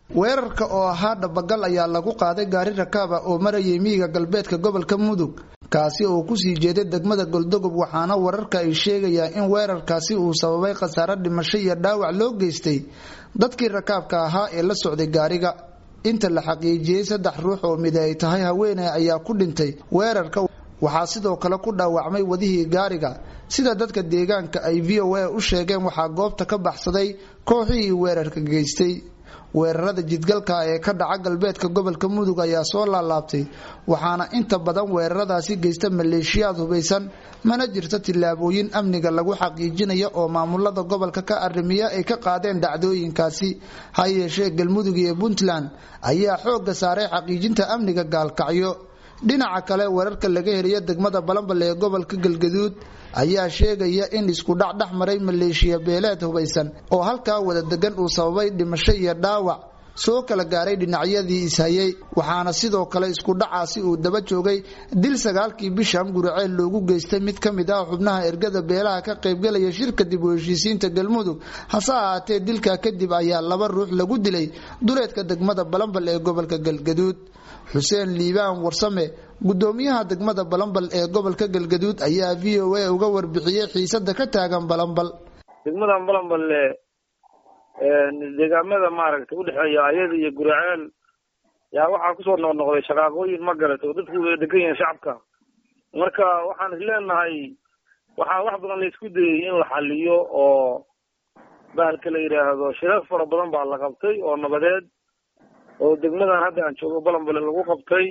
weerarka oo ahaa dhabagal ayaa lagu qaaday gaari rakaab ah oo marayay miyiga galbeedka gobolka mudug kaasi oo kusii jeeday degmada goldogob waxaana wararka ay sheegayaan in weerarkaasi uu sababay khasaare dhimasho iyo dhaawac loo geystay dadkii rakaabka ahaa ee la socday gaariga inta la xaqiijiyey saddex ruux oo mid ay tahay haweeney ayaa ku dhintay weerarka waxaa sidoo kale ku dhaawacmay wadihii gaariga sida dadka deegaanka ay v o a u sheegeen waxaa goobta ka baxsaday kooxihii weerarka geystay weerarada jidgalka ee ka dhaca galbeedka gobolka mudug ayaa soo laalaabtay waxaana inta badan weeraradaasi geysta maleeshiyaad hubaysan mana jirto tillaabooyin amniga lagu xaqiijinaya oo maamulada gobolka ka arrimiya ay ka qaadeen dhacdooyinkaasi ha yeeshee galmudug iyo puntland ayaa xoogga saaray xaqiijinta amniga gaalkacyo dhinaca kale wararka laga heliyo degmada balambal ee gobolka galgaduud ayaa sheegaya in isku dhac dhex maray maleeshiya beeleed hubaysan oo halkaa wada degan uu sababay dhimasho iyo dhaawac soo kala gaaray dhinacyadii ishayay waxaana sidoo kale isku dhacaasi uu daba joogay dil sagaalkii bishan guriceel loogu geystay mid ka mid ah xubnaha ergada beelaha ka qaybgalaya shirka dib u heshiisiinta galmudug hase ahaatee dilkaa kadib ayaa laba ruux lagu dilay duleedka degmada balambal ee gobolka galgaduud xuseen liibaan warsame gudoomiyaha degmada balambal ee gobolka galgaduud ayaa v o a uga warbixiyey xiisada ka taagan balambal degmadan balambal deegaamada maaragtay udhexeeya ayada iyo guraceel yaa waxaa kusoo noqnoqday shaqaaqooyin ma garat oo dadku way degan yihiin shacabka marka waxaan is leenahay waxaa wax badan la isku dayay in la xaliyo oo bahalka la yidhaahdo shirar fara badan baa la qabtay oo nabadeed oo degmadan hadda aan joogo balambale lagu qabtay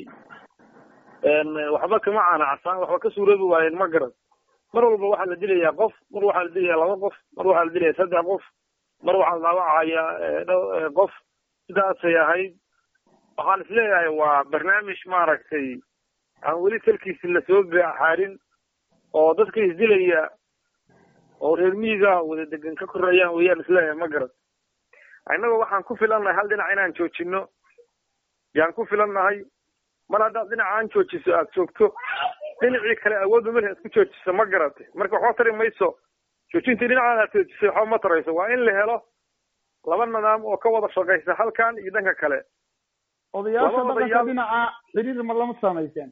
waxba kama caanacsaan waxba ka suuroobi waayeen ma garan mar walba waxaa la dilayaa qof mar waxaa la dilayaa laba qof mar waxaa la dilaya saddex qof mar waxaa la dhaawacaya qof sidaasay ahayd waxaan is leeyahay waa barnaamij maaragtay aan weli talkiisi lasoo xaarin oo dadka isdilaya oo reer miyiga wada degan ka korayaan weyaan isleeyahay ma garan innagoo waxaan ku filannahay hal dhinac inaan joojino yaan ku filannahay mar haddaad dhinaca aan joojiso aada joogto dhinacii kale awoodba mel isku joojiso ma garate marka waxba tari mayso joojintii dhinacaad aad joojisay waxba ma tarayso waa in la helo laba nidaam oo ka wada shaqaysa halkan iyo dhanka kale odayaasha dhaqanka dhinaca xiriir ma lama samayseen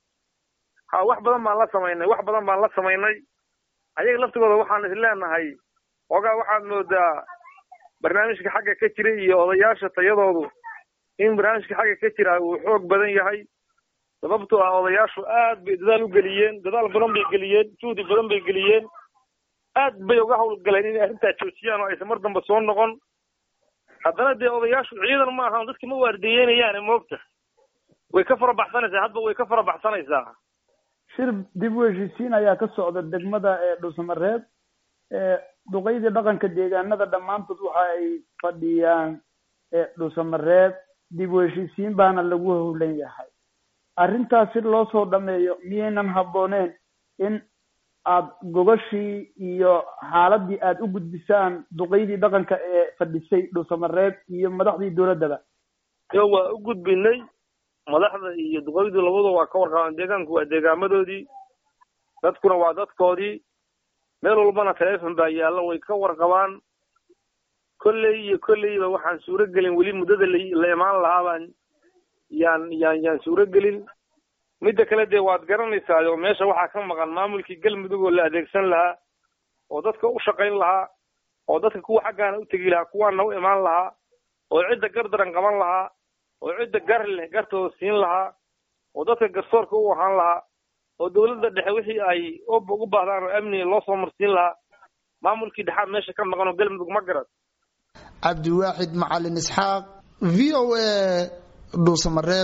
ha wax badan baan la samaynay wax badan baan la samaynay ayaga laftigooda waxaan is leenahay ogaa waxaad moodaa barnaamijka xagga ka jira iyo odayaasha tayadoodu in barnaamijka xagga ka jira uu xoog badan yahay sababtoo ah odayaashu aad bay dadaal u geliyeen dadaal badan bay geliyeen juhdi badan bay geliyeen aad bay uga hawlgaleen inay arrintaa joojiyaan oo aysan mar dambe soo noqon haddana dee odayaashu ciidan ma ahan dadki ma waardiyeynayaan moogta way ka fara baxsanaysaa hadba way ka fara baxsanaysaa shir dib u heshiisiin ayaa ka socda degmada ee dhuusamareeb duqaydii dhaqanka deegaanada dhammaantood waxa ay fadhiyaan dhuusamareeb dib u heshiisiin baana lagu howlan yahay arrintaas si loo soo dhameeyo miyaynan habbooneen in aad gogashii iyo xaaladii aad u gudbisaan duqaydii dhaqanka ee fadhisay dhuusamareeb iyo madaxdii dowladdaba yo waa u gudbinay madaxda iyo duqaydu labadu waa ka warqabaan deegaanku waa deegaamadoodii dadkuna waa dadkoodii meel walbana telefon baa yaalla way ka warqabaan kolley iyo kolleyba waxaan suuro gelin weli muddada la imaan lahaa baan yaan yaan yaan suuro gelin midda kale dee waad garanaysaa oo meesha waxaa ka maqan maamulkii galmudug oo la adeegsan lahaa oo dadka u shaqayn lahaa oo dadka kuwa xaggaana u tegi lahaa kuwaana u imaan lahaa oo cidda gardaran qaban lahaa oo cidda gar leh gartooda siin lahaa oo dadka garsoorka u ahaan lahaa oo dawladda dhexe wixii ay ugu baahdaan oo amniga loo soo marsiin lahaa maamulkii dhexaad meesha ka maqan oo galmudug ma garad cabdiwaaxid macalin isxaaq v o a dhuusamareeb